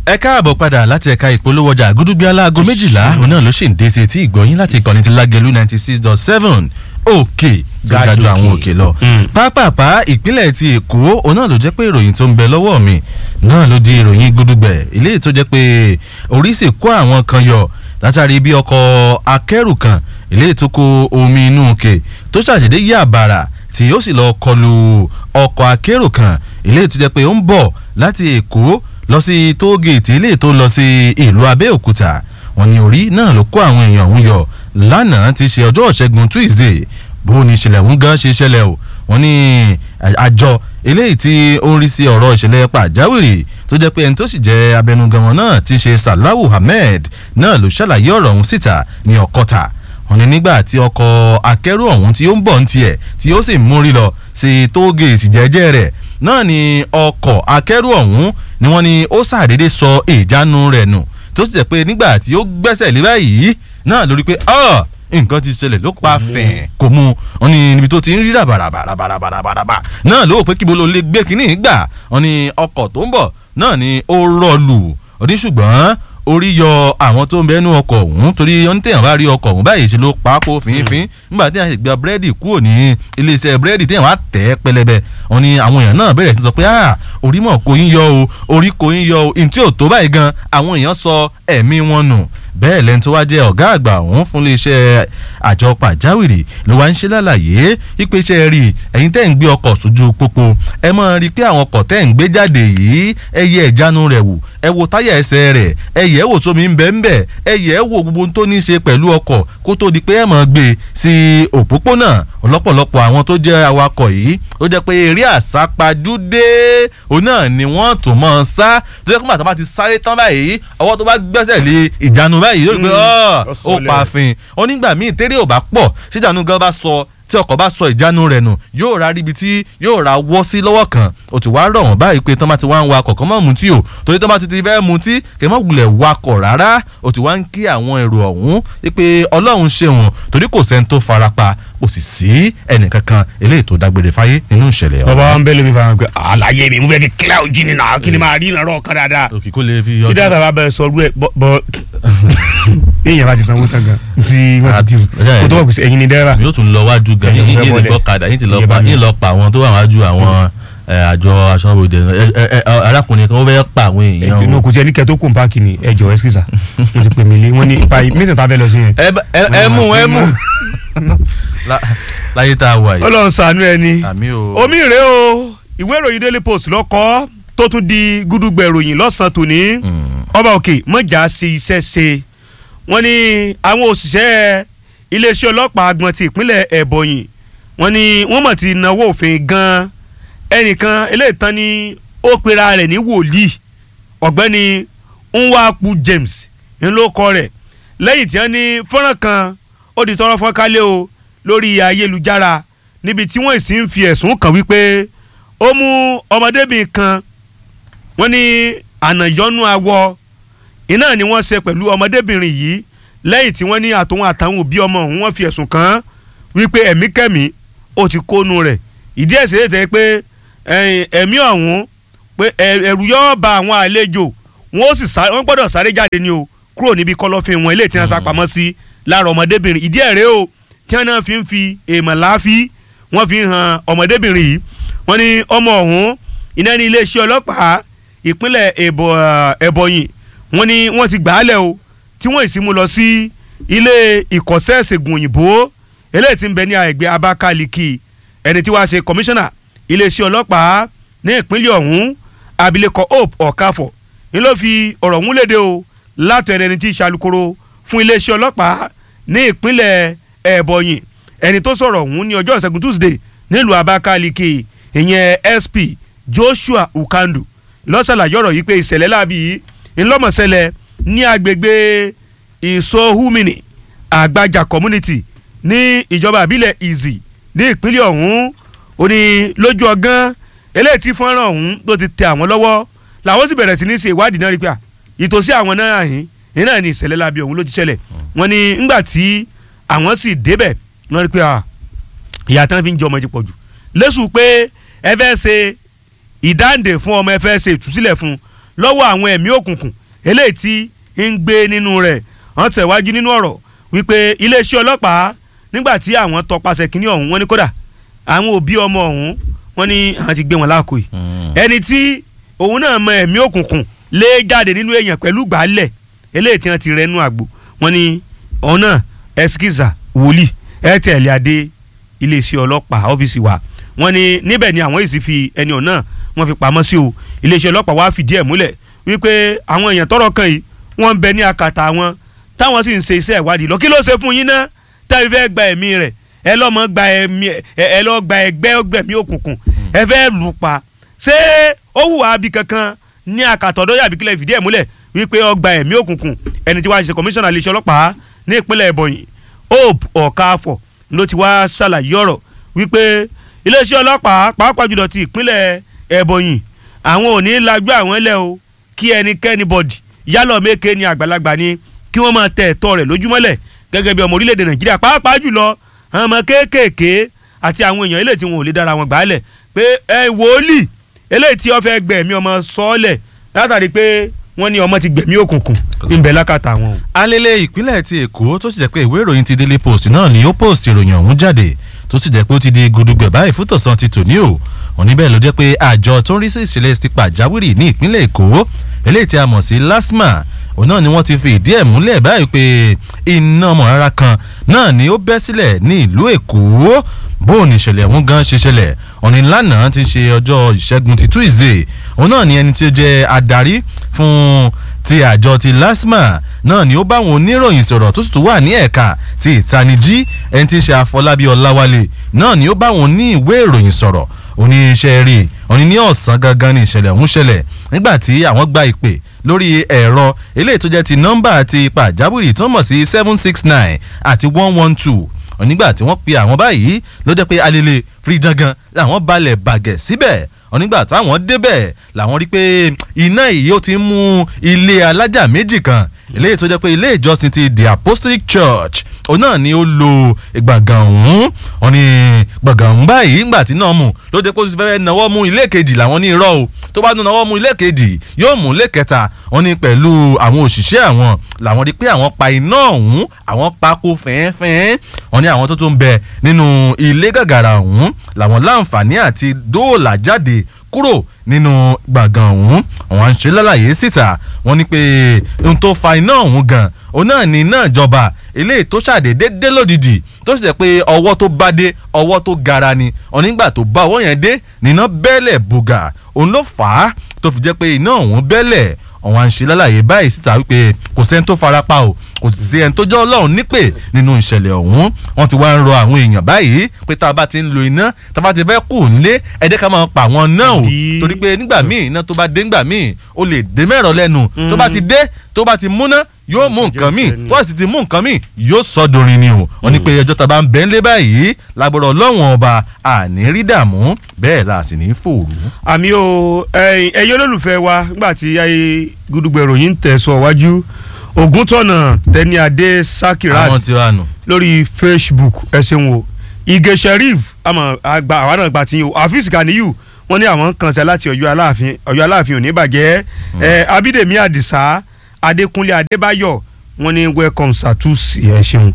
ẹ káàbọ̀ padà láti ẹ̀ka ìpolówó ọjà gúdúgbé aláago méjìlá òun náà ló sì ń dé sí etí ìgbọ̀nyín láti ìkànnì ti lágẹ̀lú ninety six dot seven òkè gàdájú àwọn òkè lọ. pápápá ìpínlẹ̀ ti èkó òun náà ló jẹ́ pé ìròyìn tó ń bẹ lọ́wọ́ mi náà ló di ìròyìn gúdúgbẹ̀ eléyìí tó jẹ́ pé orí sì kó àwọn kan yọ látàrí bí ọkọ̀ akẹ́rù kan eléyìí tó kó omi inú òkè tó ṣàṣèdé yí àbàrà tí ó sì lọ kọlu ọkọ̀ akérò kan eléyìí tó jẹ́ pé ó ń bọ̀ láti èkó lọ sí tóògèètì eléyìí tó lọ sí ìlú abẹ́òkúta wọn ní orí náà ló kó àwọn èèyàn ọ̀hún yọ lánàá ti ṣe ọjọ́ ìṣẹ́gun tuesday bó ni ìṣẹ̀lẹ̀ ọ̀hún gan ṣe ṣẹlẹ̀ o wọn ní àjọ eléyìí tí ó ń rí sí ọ̀rọ̀ ìṣẹ̀lẹ̀ pàjáwìrì tó jẹ́ pé ẹni tó sì jẹ́ abẹnugan wọn náà ti ṣe salahu ahmed náà ló ṣàlàyé ọ̀rọ̀ ọ̀hún síta ní ọ̀kọ́ta wọn ní nígbà tí ọkọ̀ akẹ́rù ọ̀hún tí ó ń bọ̀ ń tiẹ̀ tí ó sì ń múrí lọ sí tóògèètì jẹ́jẹ́ rẹ̀ náà ni ọkọ̀ akẹ́rù ọ̀hún ni wọ́n ní ó ṣàdédé sọ ìjánu rẹ̀ nù tó sì jẹ́ pé nígbà tí ó gbẹ́sẹ̀ lé báyìí náà lórí pé nǹkan ti ṣẹlẹ̀ ló pa fẹ̀ẹ́ kò mú wọn ní níbi tó ti ń rí ràbàràbàràbàràbàrà náà ló pé kíbo ló lè gbé kínní gbà wọn ní ọkọ̀ tó ń bọ̀ náà ni ó rọlù oníṣùgbọ́n orí yọ àwọn tó ń bẹnu ọkọ̀ ọ̀hún torí oníṣèyàn bá rí ọkọ̀ ọ̀hún báyìí ṣe ló pápó fínfín nígbà tí a ṣe gba búrẹ́dì kúrò ní iléeṣẹ́ búrẹ́dì tí àwọn àtẹ̀ pẹlẹbẹ wọn ni àwọn èèyàn náà bẹ̀rẹ̀ sí sọ pé orí mọ̀ kò yín yọ o orí kò yín yọ o ntí ò tó báyìí gan àwọn èèyàn sọ ẹ̀mí wọn nù bẹ́ẹ̀ lẹ́ni tó wá jẹ́ ọ̀gá àgbà ọ̀hún fún iléeṣẹ́ àjọ pàjáwìrì ló wá ń ṣe lálàyé ipe iṣẹ́ rí ẹ̀yin tẹ́ ń gbé ọkọ̀ sójú pópó ẹ mọ̀ rí i pé àwọn ọkọ̀ tẹ́ ń gbé jáde yìí ẹ yẹ ìjánu rẹ̀ wò ẹ wo táyà ẹsẹ̀ rẹ̀ ẹ yẹ̀ wò sómi ń bẹ́ ń bẹ̀ ẹ yẹ̀ wò gbogbo tó ní í ṣe pẹ̀lú ọkọ̀ kó tó di pé ẹ mọ̀ gbé sí òpópónà ọlọ́pọ̀lọpọ̀ àwọn tó jẹ́ awakọ̀ yìí ó jẹ́ pé eré àsápajúdé òun náà ni wọ́n tó mọ̀ sá tó jẹ́ pé màtá bá ti sáré tán báyìí ọwọ́ tó bá gbẹ́sẹ̀ lé ìjánu báyìí yóò rí pé ó pààfin onígbà míì tẹ́rẹ̀ ò bá pọ̀ síjànú gan bá sọ tí ọkọ̀ bá sọ ìjánu rẹ̀ nù yóò ra ríbi tí yóò ra wọ́ sí lọ́wọ́ kan ó ti wá rọ̀ wọ́n báyìí pé tán bá ti wá ń wa kọ̀ọ̀kan mọ́ mutí o torí tán bá ti ti fẹ́ mutí kẹ́ mọ́ wulẹ̀ wakọ̀ rárá ó ti wá ń kí àwọn èrò ọ̀hún pé ọlọ́run ṣeun torí kò sẹ́ni tó farapa kò sì sí ẹnìkankan eléyìí tó dágbére fáyé nínú ìṣẹ̀lẹ̀ ọ̀hún. bàbá wa ń bẹ́lẹ̀ mi fara pé àlàyé mi mo fẹ́ kí kílẹ̀ òjì ni náà kí ni máa rí ìrànlọ́ kan dáadáa. òkè kó lè fi yọjú. ìdá bàbá bẹ sọ ọdún ẹ bọ èèyàn bá ti sanwó tán gan tí wọ́n ti dìbò kó tó wà kó sí ẹ̀yin ni dẹ́rẹ́bà. yóò tún lọ wájú gan yín yín lè gbọ́ kadà yín ti lọ pa yín lọ pa àwọn tó wà wájú àwọn àjọ aṣọ́bodè arákùnrin kan ó fẹ́ pa àwọn èèyàn. inú kò tí ẹni kẹ tó kùn páàkì ni ẹjọ ẹsikisa mo ti pè mí lé wọn ní ipa mẹ́tẹ̀ẹ̀ta fẹ́ lọ sí yẹn. ẹ mú ẹ mú láyé tá a wà yìí. Ọlọ́run ṣàánú ẹni àmì o. omi rèé o ìwé ìròyìn Daily Post lọ́kọ́ tó tún di gúdúgbẹ̀ ìròyìn lọ́sàn-án tòní ọba òkè mọ̀já ṣe iṣẹ́ ṣe wọ́n ní àwọn òṣìṣẹ́ iléeṣẹ́ ọlọ́pàá agbọ̀n ti ìpínlẹ̀ ẹ̀bọ̀yìn wọ́n ní wọ́n mọ̀ ti náwó òfin gan-an ẹnìkan eléyìí tán ni ó pera rẹ̀ ní wòlíì ọ̀gbẹ́ni nwaku James ńlọkọ rẹ̀ lẹ́yìn tí wọ́n ní fọ́nrán kan ó di tọrọ fọ́nkálẹ̀ o lórí ayélujára níbi tí wọ́n sì ń fi ẹ̀sùn kàn wípé ó mú ọmọdébìnrin kan wọ́n ní ànàyọ́nú awọ iná ni wọ́n ṣe pẹ̀lú ọmọdébìnrin yìí lẹ́yìn tí wọ́n ní àtòun àtàwọn òbí ọmọ òun wọ́n fi ẹ̀sùn kàn án wípé ẹ̀mí kẹ́mí ó ti kónú rẹ̀ ìdí ẹ̀ ṣe é tẹ́ pé ẹ̀mí ọ̀hún pé ẹ̀rù yóò ba àwọn àlejò wọ́n ó sì wọ́n gbọ́dọ̀ sáré jáde ni o kúrò níbi kọ̀lọ̀fín wọn eléyìí tí wọ́n sá pamọ́ sí lára ọmọdébìnrin ìdí ẹ̀ rèé o tí wọ́n náà fi ń fi èèmọ̀ láàfí wọ́n fi ń han ọmọdébìnrin yìí wọ́n ní ọmọ ọ̀hún iná ní iléeṣẹ́ ọlọ́pàá ìpínlẹ̀ ẹ̀bọ̀yìn wọ́n ní wọ́n ti gbà á lẹ̀ o tí wọ́n sì mú lọ sí ilé ìkọ́sẹ́ ìṣègùn òyìnbó eléyìí tí ń bẹ ní àgbẹ̀ Abakaliki ẹni tí wàá ṣe kọmíṣánná iléeṣẹ́ ọlọ́pàá ní ìpínlẹ̀ ọ̀hún abilékọ Hope Ọ̀káfọ̀ ni ló fi ọ̀rọ̀ ọ̀hún léde o látọ̀ ẹni tí í ṣe alukoro fún iléeṣẹ́ ọlọ́pàá ní ìpínlẹ̀ ẹ̀bọ̀yìn ẹni tó sọ̀rọ̀ ọ̀hún ní ọjọ́ ìṣẹ́gun Tuesday nílùú Abakaliki ìyẹn SP Joshua Ukandu lọ́sàlàyé ọ̀rọ̀ yìí pé ìṣẹ̀lẹ̀ láàbí yìí ńlọ́mọ̀ṣẹlẹ̀ ní agbègbè ìsọ̀húmìnì àgbàjà community ní ìjọba àbílẹ̀ Ìzì ní ìpínlẹ̀ ọ̀hún ó ní lójú ọgán eléyìí tí fọ́nrán ọ̀hún tó ti tẹ àwọn lọ́wọ́ làwọn sì bẹ̀rẹ̀ sí ní ṣe ìwádìí náà rí pé à ìtòsí àwọn náà yìí yìí náà ní ìṣẹ̀lẹ̀ láàbí ọ̀hún ló ti ṣẹlẹ̀ wọ́n ní ńgbà tí àwọn sì débẹ̀ wọ́n rí pé à ìyá tán fi ń jẹ ọmọ ti pọ̀ jù lẹ́sùn pé ẹ fẹ́ ṣe ìdáǹdè fún ọmọ ẹ fẹ́ ṣe ìtúsílẹ̀ fún lọ́wọ́ àwọn ẹ̀mí òkùnkùn eléyìí tí ń gbé nínú rẹ̀ wọ́n tẹ̀wájú nínú ọ̀rọ̀ wípé iléeṣẹ́ ọlọ́pàá nígbà tí àwọn tọpasẹ̀ kínní ọ̀hún wọ́n ní kódà àwọn òbí ọmọ ọ̀hún wọ́n ní àwọn ti gbé wọn láàkó yìí ẹni tí òun náà mọ ẹ̀mí òkùnkùn lé jáde nínú èèyàn pẹ̀lú gbàálẹ̀ eléyìí tí wọ́n ti rẹnu àgbò wọ́n ní ọ̀hún náà ẹskiza wòlíì ẹ tẹ̀lé adé iléeṣẹ́ ọlọ́pàá ọ́fíìsì wa wọ́n ní níbẹ̀ ni àwọn èsì fi ẹni ọ̀hún náà wọ́n fi pamọ́ sí o iléeṣẹ́ ọlọ́pàá wa fìdí ẹ̀ múlẹ̀ wípé àwọn èèyàn tọ́rọ̀ kàn yìí wọ́n ń bẹ ní akàtà wọn táwọn sì ń ṣe iṣẹ́ ìwádìí lọ kí ló ṣe fún yín náà tẹ́lifí fẹ́ gba ẹ̀mí rẹ̀ ẹ lọ́mọ gba ẹ̀mí ẹ lọ́ gba ẹgbẹ́ ọgbẹ̀mí òkùnkùn ẹ fẹ́ lù pa ṣé ó hùwà abi kankan ní akàtà ọ̀dọ́ yàbí kílẹ̀ fìdí ẹ̀ múlẹ̀ wípé ọgbà ẹ̀mí òkùnkùn ẹni tí wàá ṣe kọmíṣánná iléeṣẹ́ ọlọ́pàá ní ìpínlẹ̀ Ebonyi Hope Ọ̀káfọ̀ ló ti wá ṣàlàyé ọ̀rọ̀ wípé iléeṣẹ́ ọlọ́pàá pàápàá jùlọ ti ìpínlẹ̀ Ebonyi àwọn ò ní lajú àwọn ẹlẹ́ o kí ẹnikẹ́ni bọ̀dì yálọ̀ méke ni àgbàlagbà ni kí wọ́n máa tẹ ẹ̀tọ́ rẹ̀ lójúmọ́lẹ̀ gẹ́gẹ́ bí ọmọ orílẹ̀-èdè Nàìjíríà pàápàá jùlọ àwọn ọmọ kéékèèké àti àwọn èèyàn eléyìí tí wọn ò lè dára wọn gbàálẹ̀ pé ẹ wòlíì eléyìí tí wọ́n fẹ́ gbẹ̀mí ọmọ sọ́ọ̀lẹ̀ látàrí pé wọ́n ní ọmọ ti gbẹ̀mí òkùnkùn ńbẹ lákàtà wọn. alele ìpínlẹ̀ ti èkó tó sì jẹ́ pé ìwé ìròyìn ti Daily Post náà ni ó post ìròyìn ọ̀hún jáde tó sì jẹ́ pé ó ti di gudugbẹ̀ báyìí fún tọ̀sán ti tòní o òní bẹ́ẹ̀ ló jẹ́ pé àjọ tó ń rí sí ìṣẹ̀lẹ̀ ti pàjáwìrì ní ìpínlẹ̀ èkó eléyìí tí a mọ̀ sí LASTMA òun náà ni wọ́n ti fi ìdí ẹ̀ múlẹ̀ báyìí pé iná ọmọ rárá kan náà ni ó bẹ́ sílẹ̀ ní ìlú èkó bóun ìṣẹ̀lẹ̀ ọ̀hún gan ṣe ṣẹlẹ̀ òní lánàá ti ṣe ọjọ́ ìṣẹ́gun ti Tuesday òun náà ni ẹni tí ó jẹ́ adarí fún ti àjọ ti LASTMA náà ni ó bá àwọn oníròyìn sọ̀rọ̀ tó sì tún wà ní ẹ̀ka ti ìtanijí ẹni tí ń ṣe Àfọlábí Ọláwálé náà ni ó bá àwọn ní ìwé ìròyìn sọ̀rọ̀ oníṣẹ́ rí òní ní ọ̀sán gangan ní ìṣẹ̀lẹ̀ ọ̀hún ṣẹlẹ̀ nígbà tí àwọn gba ìpè lórí ẹ̀rọ eléyìí tó jẹ́ ti nọ́mbà ti pàjáwìrì tó mọ̀ sí seven six nine àti one one two onígbà tí wọ́n pe àwọn báyìí ló jẹ́ pé alele firidangan làwọn balẹ̀ bàgẹ̀ síbẹ̀ onígbà táwọn débẹ̀ làwọn rí pé iná yìí ó ti ń mú ilé alájà méjì kan eléyìí tó jẹ́ pé ilé ìjọsìn ti the apostolic church òun náà ni ó lo gbàngàn ọ̀hún wọn ni gbàngàn ọ̀hún báyìí ńgbà tí náà mú ló dé kó tó fẹ́ẹ́ náwó mú ilé kejì làwọn ní irọ́ o tó bá náwó mú ilé kejì yóò mú ilé kẹta wọn ni pẹ̀lú àwọn òṣìṣẹ́ àwọn làwọn rí pé àwọn pa iná ọ̀hún àwọn pako fẹ́ẹ́fẹ́ẹ́ wọn ni àwọn tó tún bẹ nínú ilé gàgàrà ọ̀hún làwọn láǹfààní àti dóòlà jáde kúrò nínú gbàngàn ọ̀hún àwọn à ń ṣe lálàyé síta wọ́n ní pé ohun tó fa iná ọ̀hún gan òun náà ní iná ìjọba eléyìí tó ṣàdédé dé lódìdí tó sì jẹ́ pé ọwọ́ tó bá dé ọwọ́ tó gara ni onígbà tó bá ọwọ́ yẹn dé níná bẹ́lẹ̀ bùgà òun ló fà á tó fi jẹ́ pé iná ọ̀hún bẹ́lẹ̀ àwọn à ń ṣe lálàyé báyìí síta wípé kò sẹ́ni tó farapa o kò sì sí ẹni tó jẹ́ ọlọ́run nípè nínú ìṣẹ̀lẹ̀ ọ̀hún wọ́n ti wá ń rọ àwọn èèyàn báyìí pé tá a bá ti ń lo iná tá a bá ti fẹ́ kù nílé ẹ̀dẹ́ ká máa pa àwọn náà o torí pé nígbà míì iná tó bá dé nígbà míì ó lè dé mẹ́rọ lẹ́nu tó bá ti dé tó bá ti múná yóò mú nǹkan míì tó bá sì ti mú nǹkan míì yóò sọ dorin ni o wọ́n ní pé ẹjọ́ tá a bá ń bẹ́ ń lé báyìí lágbọ́dọ̀ ọlọ́run ọba àní rí dààmú bẹ́ẹ̀ la sì ní fòrú. àmì o ẹ̀yin olólùfẹ́ wa nígbà tí gudugbẹ̀rò yìí ń tẹ̀sọ̀ wájú ògúntọ̀nà tẹniadé sakirat àwọn tí wàá nù. lórí facebook ẹ ṣeun o ige sheriff àmọ́ àgbà àwa náà gbà tí o afis ganiyu wọ́n ní àwọn kan ṣe láti Ọ̀yọ́ aláàfin Ọ̀yọ́ aláàfin ò ní bàjẹ́ ẹ abídèmí àdìsá adékúnlé adébáyọ̀ wọ́n ní welcome satusi ẹ ṣeun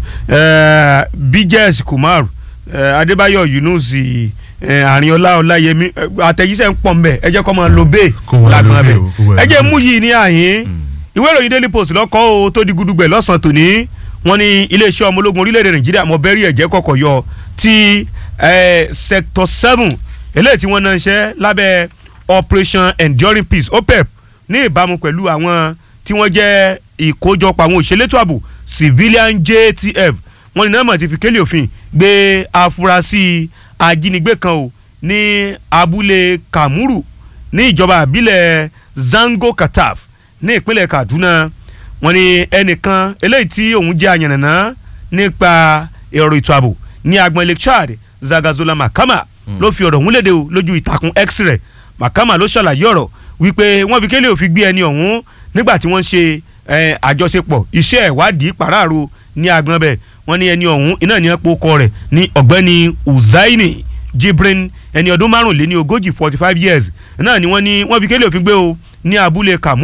ẹ bíjẹs kumar ẹ adébáyọ̀ yunus ẹ àrínọlá ọláyẹmí àtẹ̀jíṣẹ́ ń pọ̀ mbẹ́ ẹ jẹ́ kó máa lo bẹ́ẹ̀ Kó máa lo lágbọ́n bẹ́ẹ̀ bẹ́ẹ̀ o, kó máa ẹ jẹ́ lo mú yìí ní àyín ìwé ìròyìn daily post lọ́kọ́ o tó di gudugbẹ̀ lọ́sàn-án tòní wọ́n ní iléeṣẹ́ ọmọ ológun orílẹ̀-èdè nàìjíríà mọ̀ bẹ́rí ẹ̀jẹ̀ kọ̀kọ̀ yọ ti eh, sector seven eléyìí tí wọ́n náà ń ṣe lábẹ́ operation enduring peace opep ní ìbámu pẹ̀lú àwọn tí wọ́n jẹ́ ìkójọpọ̀ àwọn òṣèlétò ààbò civilian jtf wọ́n ní nọ́ọ̀mọ̀ ti fi kélé òfin gbé afurasí ajínigbé kan o ní abúlé kamuru ní ìjọba àbílẹ̀ zango kataf ní ìpínlẹ̀ kaduna wọ́n ní ẹnìkan eléyìí tí òun jẹ́ àyànnàná nípa ọ̀rọ̀ ètò ààbò ní agbọn lake chad zagazola makama ló fi ọ̀rọ̀ ọ̀hún léde o lójú ìtàkùn x-ray makama ló ṣàlàyé ọ̀rọ̀ wípé wọ́n fi kélé òfin gbé ẹni ọ̀hún nígbà tí wọ́n ṣe eh, àjọṣepọ̀ iṣẹ́ ìwádìí pàráàrò ní agbọn bẹ́ẹ̀ wọ́n ní ẹni ọ̀hún iná ní ẹ̀pọ̀ kọ rẹ̀ ní ọ̀gbẹ́ni uzaini jibrin ẹni ọdún márùnléní ogójì forty five years náà ni wọ́n ní wọ́n fi kélé òfin gbé o ní abúlé kamuru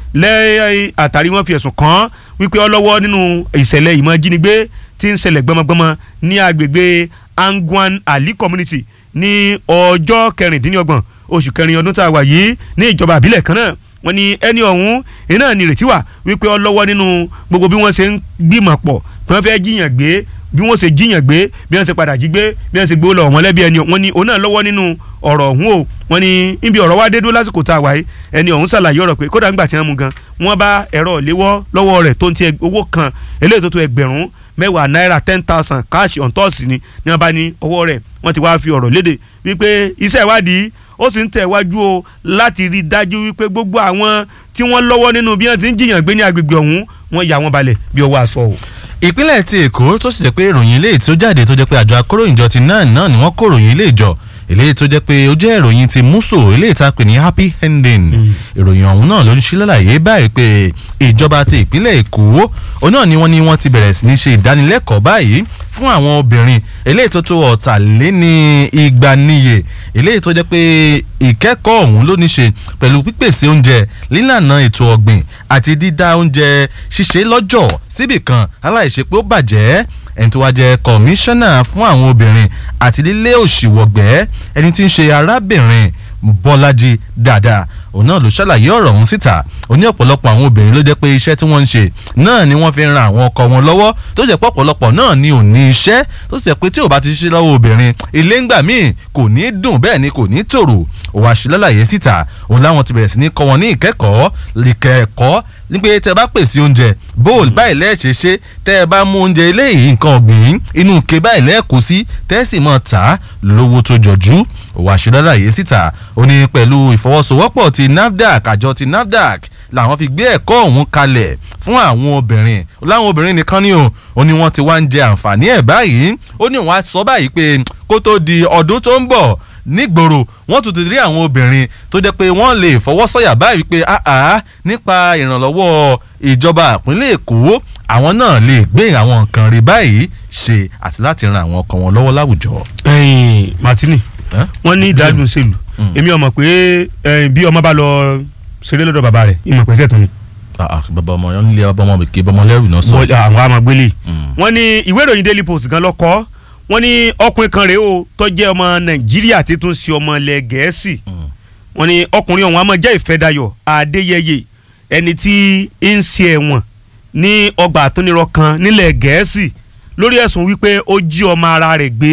lẹ́yìn àtàrí wọn fi ẹ̀sùn kàn án wípé ọlọ́wọ́ nínú ìṣẹ̀lẹ̀ ìmọ̀ jínigbé tí ń ṣẹlẹ̀ gbọmọgbọmọ ní agbègbè Angwan Ali community ní ọjọ́ kẹrìndínlọ́gbọ̀n oṣù kẹrin ọdún tá a wà yìí ní ìjọba àbílẹ̀ kan náà wọ́n ní ẹni ọ̀hún iná ní ìrètí wà wípé ọlọ́wọ́ nínú gbogbo bí wọ́n ṣe ń gbìmọ̀ pọ̀ bí wọ́n fẹ́ jiyàn gbé bí wọ́n ṣe jiyàn gbé bí wọ́n ṣe padà jí gbé bí wọ́n ṣe gbé lọ wọ́n lẹ́bi ẹni wọ́n ní òun náà lọ́wọ́ nínú ọ̀rọ̀ ọ̀hún o wọ́n ní níbi ọ̀rọ̀ wá dé dúró lásìkò tá a wáyé ẹni ọ̀hún ṣàlàyé ọ̀rọ̀ pé kódà ńgbà tí wọ́n mú gan wọ́n bá ẹ̀rọ ìléwọ́ lọ́wọ́ rẹ̀ tó ń ti owó kan eléyìí tó tó ẹgbẹ̀rún mẹ́wàá náírà ten thousand káàṣì ọ̀ǹtọ́ọ̀sì ni ní wọ́n bá ní ọwọ́ rẹ̀ wọ́n ti wá fi ọ̀rọ̀ léde wípé iṣẹ́ ìwádìí ó sì ń tẹ̀ wájú o láti rí i dájú wípé gbogbo àwọn tí wọ́n lọ́wọ́ nínú bí wọ́n ti ń jiyàn gbé ní agbègbè ọ̀hún wọ́n yà wọ́n balẹ̀ bí ọwọ́ aṣọ o. ìpínlẹ̀ ti èkó tó sì jẹ́ pé ìròyìn ilé tó jáde tó jẹ́ pé àjọ akóròyìnjọ ti náà náà ni wọ́n kó ìròyìn ilé ìjọ eléyìí tó jẹ́ pé ó jẹ́ ìròyìn ti muso eléyìí tá a pè ní happy ending ìròyìn ọ̀hún náà ló ń ṣí lálàyé báyìí pé ìjọba ti ìpínlẹ̀ èkó òun náà ni wọ́n ní wọ́n ti bẹ̀rẹ̀ sí ní ṣe ìdánilẹ́kọ̀ọ́ báyìí fún àwọn obìnrin eléyìí tó tó ọ̀tàléní igba níye eléyìí tó jẹ́ pé ìkẹ́kọ̀ọ́ ọ̀hún ló ní ṣe pẹ̀lú pípèsè oúnjẹ lílànà ètò ọ̀gbìn àti dídá oúnjẹ ṣíṣe lọ́jọ̀ síbìkan aláìṣe pé ó bàjẹ́ ẹni tó wá jẹ́ kọmíṣánná fún àwọn obìnrin àti lílé òṣìwọ̀gbẹ́ ẹni tí ń ṣe arábìnrin bọ́lájí dáadáa òun náà ló ṣàlàyé ọ̀rọ̀ ọ̀hún síta ó ní ọ̀pọ̀lọpọ̀ àwọn obìnrin ló jẹ́ pé iṣẹ́ tí wọ́n ń ṣe náà ni wọ́n fi ń ran àwọn ọkọ wọn lọ́wọ́ tó ṣe pọ̀ ọ̀pọ̀lọpọ̀ náà ni ò ní iṣẹ́ tó ṣe pé tí ò bá ti ṣe lọ́wọ́ obìnrin ilé ńgbà míì kò ní dùn bẹ́ẹ̀ ni kò ní tòrò ó wá ṣe lálàyé síta òun láwọn ti bẹ̀rẹ̀ sí ní kọ́ wọn ní ìkẹ́kọ̀ọ́ ìkẹ́kọ̀ọ́ ní pé tẹ bá pèsè oúnjẹ bóòlù báyìí lẹ́ẹ̀ṣẹ̀ ṣe tẹ ẹ bá mú oúnjẹ eléyìí nǹkan ọ̀gbìn inú ike báyìí lẹ́ẹ̀kú sí tẹ́ sì mọ̀ tà á lówó tó jọjú òwò àṣìlọ́lá yìí síta ó ní pẹ̀lú ìfọwọ́sowọ́pọ̀ ti NAFDAC àjọ ti NAFDAC làwọn fi gbé ẹ̀kọ́ ọ̀hún kalẹ̀ fún àwọn obìnrin láwọn obìnrin nìkan ni o ó ní wọ́n ti wá ń jẹ àǹfààní ẹ̀ báyìí ó ní wọ́n á sọ báyìí pé kó tó di ọdún tó ń bọ̀ nígboro wọ́n tún ti rí àwọn obìnrin tó jẹ́ pé wọ́n lè fọwọ́sọ̀yà báyìí pé àá nípa ìrànlọ́wọ́ ìjọba ìpínlẹ̀ èkó àwọn náà lè gbé àwọn nǹkan rí báyìí ṣe àti láti ran àwọn ọkọ wọn lọ́wọ́ láwùjọ. ẹyin martini Eh? wọ́n ní ìdádùn sèlú Mm. èmi ọmọ pé eh, bí ọmọ bá lọ ṣeré lọ́dọ̀ bàbá rẹ̀ ìmọ̀ pẹ́sẹ̀ tó ni Ah, ah, bàbá ọmọ yẹn nílé bàbá ọmọ kì í bàbá ọmọ lẹ́rù náà sọ. Wọ́n- àwọn amagbélé Mm. wọ́n ní ìwé ìròyìn daily post gan lọ́kọ́ wọ́n ní ọkùnrin kan rèé o tó jẹ́ ọmọ nàìjíríà tí tún ṣe ọmọ ilẹ̀ gẹ̀ẹ́sì Mm. wọ́n ní ọkùnrin ọ̀hún a máa jẹ́ ìfẹ́dayọ̀ adéyẹyẹ ẹni tí ń ṣe ẹ̀wọ̀n ní ọgbà àtúnirọ̀ kan nílẹ̀ gẹ̀ẹ́sì lórí ẹ̀sùn wípé ó jí ọmọ ara rẹ̀ gbé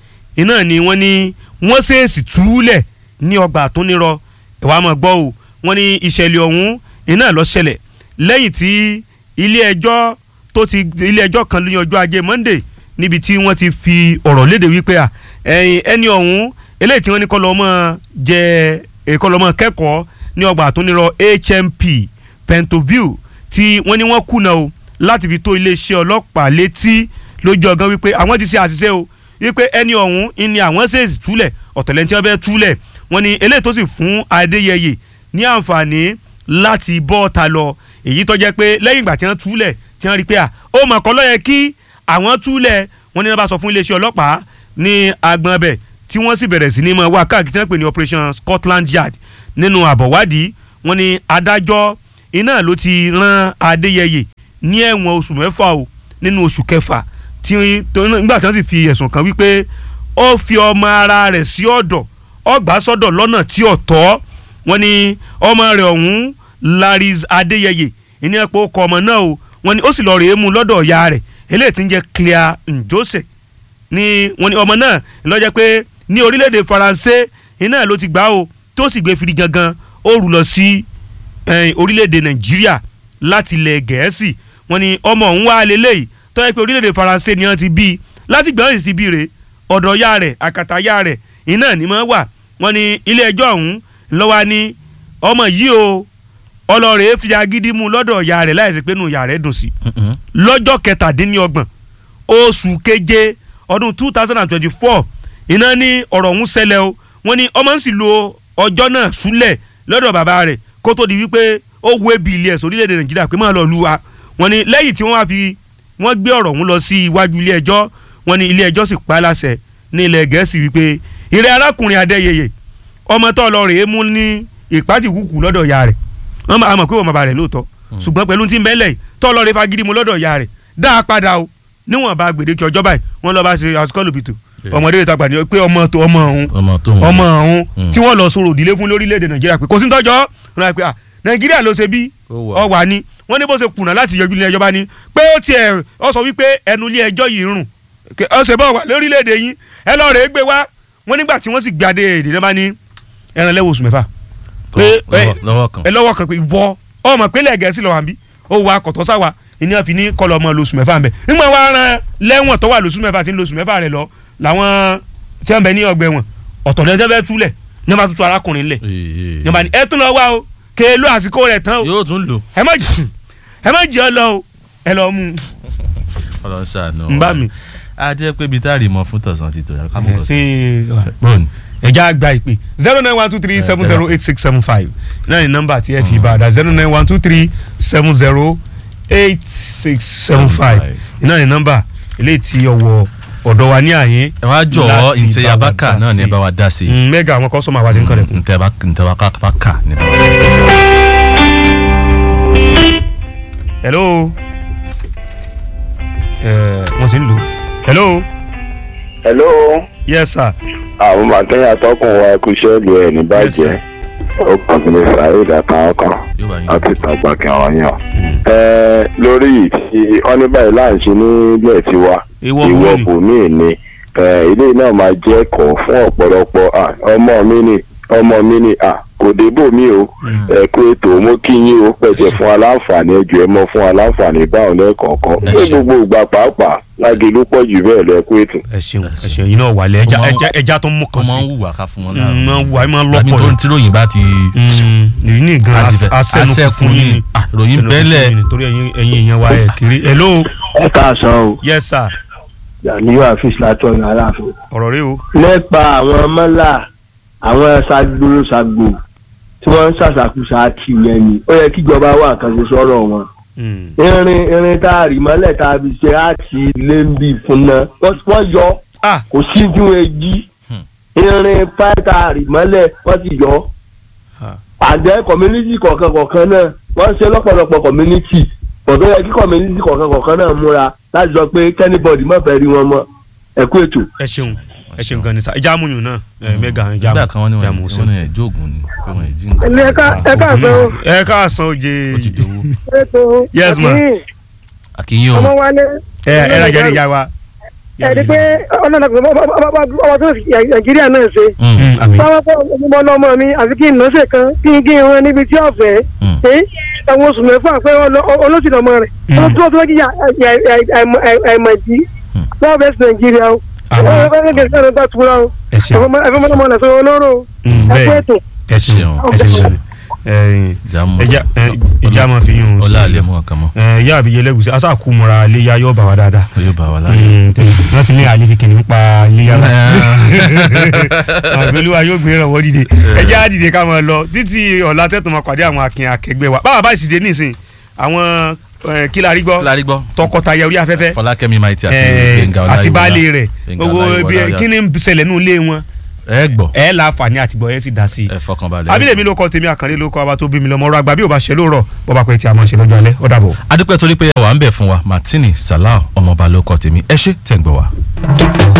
iná ni wọ́n ní wọ́n ṣèèṣì túlẹ̀ ní ọgbà àtúnirọ̀ ẹ̀wà máa gbọ́ o wọ́n ní ìṣẹ̀lẹ̀ ọ̀hún iná ló ṣẹlẹ̀ lẹ́yìn tí ilé ẹjọ́ tó ti ilé ẹjọ́ kan ní ọjọ́ ajé monday níbi tí wọ́n ti fi ọ̀rọ̀ léde wípé à ẹ̀yìn ẹni ọ̀hún eléyìí tí wọ́n ní kọ́ lọ́ mọ́ jẹ ẹ̀kọ́ lọ́ mọ́ kẹ́kọ̀ọ́ ní ọgbà àtúnirọ̀ HMP Pentoville tí wọ́n ní wọ́n kùnà o láti fi tó iléeṣẹ́ ọlọ́pàá létí lójú ọgán wípé àwọn ti ṣe àṣìṣe o wípé ẹni ọ̀hún ni àwọn ṣèṣì túlẹ̀ ọ̀tọ̀lẹ́ntì ọbẹ̀ túlẹ̀ wọ́n ní eléyìí tó sì fún Adéyẹyè ní àǹfààní láti bọ́ ta lọ èyí tó jẹ́ pé lẹ́yìn ìgbà tí wọ́n túlẹ̀ tí wọ́n rí pé à ó mọ̀ kọ́ lọ́yẹ kí àwọn túlẹ̀ wọ́n ní wọ́n bá sọ fún iléeṣẹ́ ọlọ́pàá ní agbọn bẹ̀ tí wọ́n sì bẹ̀rẹ̀ sí ní mọ̀ wá káàkiri tí wọ́n pè ní operation Scotland Yard nínú àbọ̀wádìí wọ́n ní adájọ́ iná ló ti rán Adéyẹyè ní ẹ̀wọ̀n oṣù mẹ́fà o nínú oṣù kẹfà tí tó- nígbà tí wọ́n sì fi ẹ̀sùn kan wípé ó fi ọmọ ara rẹ̀ sí ọ̀dọ̀ ọgbà sọ́dọ̀ lọ́nà tí ò tọ́ wọ́n ní ọmọ rẹ̀ ọ̀hún Laris Adéyẹyè ìní ẹ̀pọ̀ ọkọ̀ ọmọ náà o wọ́n ní ó sì lọ rèé mú lọ́dọ̀ ìyá rẹ̀ eléyìí tí ń jẹ́ Claire Njose ní wọ́n ní ọmọ náà lọ́jọ́ pé ní orílẹ̀-èdè Faransé iná ló ti gbà o tó sì gbé firi gangan ó rù lọ sí eh, orílẹ̀-èdè Nàìjíríà láti ilẹ̀ Gẹ̀ẹ́sì wọ́n ní ọmọ òun wá lélẹ́yìí tó yẹ pé orílẹ̀-èdè Faransé ni wọ́n ti bí i láti gbọ́n sì ti bí rè ọ̀dọ̀ ya rẹ̀ àkàtà ya rẹ̀ iná ni mọ́ wà wọ́n ní ilé ẹjọ́ ọ̀hún lọ́wọ́ ní ọmọ yìí o ọlọ́rẹ̀ fi agídí mú lọ́dọ̀ ya rẹ̀ láìsí pé nù ya rẹ̀ dùn sí i Mm-mm. lọ́jọ́ kẹtàdínlọ́gbọ̀n oṣù keje ọdún two thousand and twenty-four iná ní ọ̀rọ̀ ọ̀hún ṣẹlẹ̀ o wọ́n ní ọmọ ń sì lo ọjọ́ náà súlẹ̀ lọ́dọ̀ bàbá rẹ̀ kó tó di wípé ó wo ebi ilé ẹ̀sọ́ orílẹ̀-èdè nàìjíríà pé máa lọ lu wa wọ́n ní lẹ́yìn tí wọ́n wá fi wọ́n gbé ọ̀rọ̀ ọ̀hún lọ sí iwájú ilé ẹjọ́ wọ́n ní ilé ẹjọ́ sì pa á láṣẹ ní ilẹ̀ gẹ̀ẹ́sì wípé ìrẹ́ arákùnrin adéyẹyẹ ọmọ tó lọ rèé mú ní ìpátìkùkù lọ́dọ̀ ya rẹ̀ wọ́n máa mọ̀ pé wọ́n bàbá rẹ̀ lóòótọ́ ṣùgbọ́n pẹ̀lú tí ń bẹ́lẹ̀ yìí tọ́ lọ rí fagídí mu lọ́dọ̀ ìyá rẹ̀ dá a padà o níwọ̀n bá gbèdéke ọjọ́ báyìí wọ́n lọ bá ṣe àsukọ́lùbìtù Yeah. ọmọdé rẹ̀ tàgbà ní pé ọmọ tó ọmọ òun ọmọ tó ń ọmọ ọ̀hún Mm. tí wọ́n lọ sọ̀rọ̀ òdìlé fún lórílẹ̀‐èdè nàìjíríà pé kò sí tọ́jọ́ wọn náà pé à nàìjíríà ló ṣe bí Ó wà. ọ wà ní wọ́n ní bó ṣe kùnà láti yọjú ilé ẹjọ́ bá ní pé ó tiẹ̀ ọ sọ wípé ẹnu ilé ẹjọ́ yìí rùn Kẹ- ọ ṣe bọ́ wà lórílẹ̀‐èdè yín ẹ lọ́ọ́ rẹ̀ gbé wá wọ́n nígbà tí wọ́n sì gbé adé èdè náà bá ní ẹran lẹ́wọ̀ oṣù mẹ́fà pé lọ́wọ́- lọ́wọ́ kan ẹ lọ́wọ́ kan pé ìwọ ọmọ pínlẹ̀ gẹ̀ẹ́sì lọ́wọ́ àbí ó wà kọ̀tọ́ sáwà ìní àfi ní kọlọ ọmọ lóṣù mẹ́fà ń bẹ̀ nígbà wàá ran lẹ́wọ̀n tó wà lóṣù mẹ́fà tí ń lóṣù mẹ́fà rẹ̀ lọ làwọn tí wọ́n bẹ ní ọgbẹ́ wọn ọ̀tọ̀ lẹ́jọ́ fẹ́ túlẹ̀ ní wọ́n bá tuntun arákùnrin lẹ̀ ní wọ́n bá ní ẹ tún lọ wá o kè é lo àsìkò rẹ̀ tán o yóò tún lò ẹ má jì ẹ má jì ọ lọ o ẹ lọ mú Ọlọ́run ṣàánú un bá mi. a jẹ́ pé ibi tá a rí mọ fún tọ̀sán ti tò yàrá kápẹ́kọ̀ sí. ṣe bọ́ọ̀nù ẹja àgbà ìpè zero nine one two three seven zero eight six seven five náà ní nọ́mbà tí ẹ fi bá a dá zero nine one two three seven zero eight six seven five náà ní nọ́mbà eléyìí tí ọwọ́ ọ̀dọ̀ wa ní àyín. ẹ wá jọ̀wọ́ láti ntẹ bá wa yabaka dá náà ní ẹ sí. bá wa dá sí. Mm, mẹ́gà àwọn kọ́sọ́mà wa ti ń kọ́lẹ̀ kù. ntẹ ntẹ wa ká ní ẹ bá wa dá sí. hello ẹ wọ́n sì ń lò hello hello yes sir àwọn màkẹ́yà tọkùn wa ẹkú iṣẹ́ ìlú ẹ̀ ní Yes, bàjẹ́ sir. ó kàn sí ní saheed àtàwọn yóò bá yín láti tàgbà kí àwọn yàn. ẹ lórí ìtì ọ́ní báyìí láǹṣe nílẹ̀ tiwa Ìwọ ìwọ bòmíì. bòmíì ni ẹ, ilé náà máa jẹ́ ẹ̀kọ́ fún ọ̀pọ̀lọpọ̀ à, ọmọ mi ni ọmọ mi ni à, kò débò mí o ẹ kú ètò mo kí yín o pẹ̀tẹ̀ fún aláǹfààní ẹjọ́ ẹ mọ fún aláǹfààní báwọn lẹ́ẹ̀kọ̀ọ̀kan Ẹ ní ṣeun. gbogbo ìgbà pàápàá lágẹ̀lú pọ̀ jù bẹ́ẹ̀ lọ ẹ kú ètò. ẹ ṣeun ẹ ṣeun yìí náà wà lẹ ẹja Ọmọ- ẹja ẹja tó ń mú kan wọ́n máa ń sí hùwà ká fún wọn Mm, máa ń wù àyè máa ń Tàbí lọ́pọ̀ tó ni. ń tíròyìn bá ti. èyí ní gan asẹ́nu fún yín ni Ah, ròyìn Asẹ́nu bẹ́lẹ̀. fún yín ni, torí ẹ̀yin ẹ̀yin èèyàn wa ẹ̀ kiri hello ẹ káàsán o yes sir yàníyó àfíìsì láti ọ̀nà aláàfin. ọ̀rọ̀ rẹ o nípa àwọn mọ́là àwọn ṣàgbóròṣàgbò tí wọ́n ń ṣàṣàkóso kì yẹn ni ó yẹ kíjọba wà kan ṣe sọ̀rọ̀ wọn. Mm. irin irin tá a rì mọ́lẹ̀ tá a fi ṣe àti lẹ́ńbì fún náà wọ́n wọ́n yọ ah kò sí tí wọ́n jí irin páì tá a rì mọ́lẹ̀ wọ́n ti yọ. Ah. àjẹ́ community kọ̀ọ̀kan kọ̀ọ̀kan náà wọ́n ṣe lọ́pọ̀lọpọ̀ community ọ̀dọ́ yẹ kí community kọ̀ọ̀kan kọ̀ọ̀kan náà múra láti sọ pé kẹ́nìbọ̀dì má fẹ́ rí wọn mọ́ ẹ̀kú ètò. ẹ ṣeun ẹ ṣeun gan ni sa ẹja amúyùn náà ẹ mẹga ẹja nígbà kan wọ́n ní ẹja wọ́n mú ní sí. wọ́n ní ẹ̀jọ́ ògùn ni pé wọ́n ẹ̀jí nǹkan. ẹ̀mí ẹ̀ka ẹ̀ka àgbẹ̀ o ẹ káàsán oje ó ti dòwó. ètò Yes, ma. àti àkíyìn o ọmọ wálé ẹ ẹ rajà ní ìyá wa. ẹ̀rí pé ọlọ́dà ọmọ tó fi nàìjíríà náà ṣe Mm, Mm, àmín. báwọn fọ ọmọ ọlọmọ mi àfi kí n nà ṣe kan kí n gé wọn níbi tí ọ̀fẹ́ mm. ẹ ẹ̀wọ̀n oṣù mẹ́fà pé olóṣèlú ọmọ rẹ̀ Mm. wọ́n tó tó kí àìmọ̀jì Mm. wọ́n bẹ̀ sí nàìjíríà o Àmín. wọ́n fẹ́ kí n bá tura o ẹ ṣeun ẹ̀fọ́ mọ́tò lẹ́sọ̀ olóró Mm, ẹ̀kú bẹ́ẹ̀ ètò ẹ ṣeun ẹ ṣeun ẹ jamu ẹja ẹ, ìjà máa fi yún un ọlá sí àlẹ́ mú ọkàn mọ́ ẹ ìyá àbíyẹ lẹ́gùsí aṣáàkú mọ́ra léyà yóò bá wa dáadáa. yóò bá wa láyé. Mm, tẹ- wọ́n ti ní àlè kékeré nípa léyà náà. àgbélúwa yóò gbé ìrànwọ́ dìde ẹjẹ́ á dìde ká máa lọ títí ọ̀la tẹ́tùn máa pàdé àwọn akin akẹgbẹ́ wa báwa bá sì dé nísìn àwọn eh, kí la rí gbọ́ kílárí gbọ́ tọkọtaya orí afẹ́fẹ́ fọlákẹ́mi maiti àti eh, gbẹ̀ngà àti ọláyíwọlá baálé rẹ̀ Gbẹ̀ngà gbogbo Ọláyíwọlá bí yá. kí ni ń ṣẹlẹ̀ nínú ilé wọn ẹ gbọ́ ẹ láǹfààní àtìgbọ́ ẹ sì dá sí i ẹ fọkànbalẹ̀. abilẹ̀ mi ló kọ́ tèmi àkànlé ló kọ́ ọba tó bí mi lọ́mọ ọ̀rọ̀ àgbà bí ò bá ṣe lóòrọ̀ bọ́ba pẹ̀ tí a máa ṣe lọ́jọ́ alẹ́ ó dàbọ̀. adúpẹ́ torí pé ẹ wà ń bẹ̀ fún wa martini salau ọmọọba ló kọ́ tèmi ẹ ṣé tẹ̀ ń gbọ́ wa.